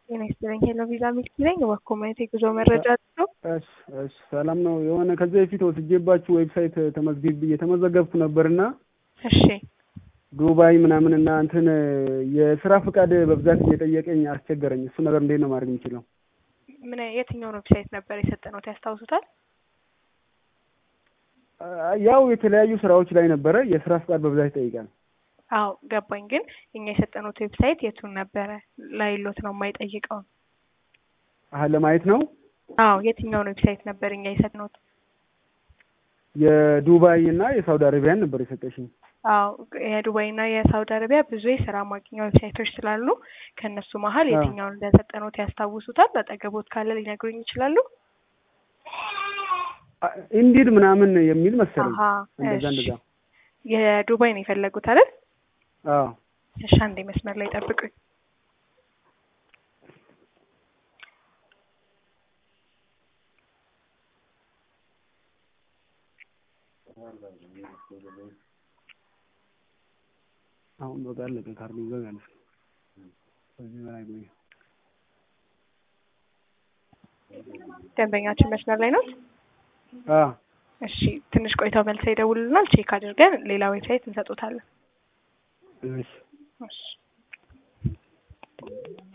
ጤና ይስጥልኝ። ሄሎ ቪዛ ሚልኪ ነኝ። እባክዎ ማየት የጉዞ መረጃ ነው። እሺ እሺ፣ ሰላም ነው። የሆነ ከዚህ በፊት ወስጄባችሁ ዌብሳይት ተመዝግብ እየተመዘገብኩ ነበርና እሺ ዱባይ ምናምን እና እንትን የስራ ፍቃድ በብዛት እየጠየቀኝ አስቸገረኝ። እሱ ነገር እንዴት ነው ማድረግ የምችለው? ምን የትኛውን ዌብሳይት ነበር የሰጠነዎት ያስታውሱታል? ያው የተለያዩ ስራዎች ላይ ነበረ የስራ ፍቃድ በብዛት ይጠይቃል። አዎ ገባኝ። ግን እኛ የሰጠነዎት ዌብሳይት የቱን ነበረ? ላይሎት ነው የማይጠይቀውን። አሀ ለማየት ነው። አዎ የትኛውን ዌብሳይት ነበር እኛ የሰጠነዎት? የዱባይ እና የሳውዲ አረቢያን ነበር የሰጠሽኝ። አዎ የዱባይ እና የሳውዲ አረቢያ ብዙ የስራ ማግኛ ዌብሳይቶች ስላሉ ከእነሱ መሀል የትኛውን እንደሰጠነዎት ያስታውሱታል? አጠገቦት ካለ ሊነግሩኝ ይችላሉ? ኢንዲድ ምናምን የሚል መሰለኝ። አሀ እንደዛ እሺ። እንደዛ። የዱባይ ነው የፈለጉት አይደል? አዎ እሺ አንዴ መስመር ላይ ጠብቁኝ። አሁን በቃ አለቀ። ካርዱ ይዘጋል። ከዚህ በላይ ቆይ። ደንበኛችን መስመር ላይ ነው። አዎ እሺ ትንሽ ቆይተው መልሰው ይደውሉልናል። ቼክ አድርገን ሌላ ዌብሳይት እንሰጦታለን። እሺ እሺ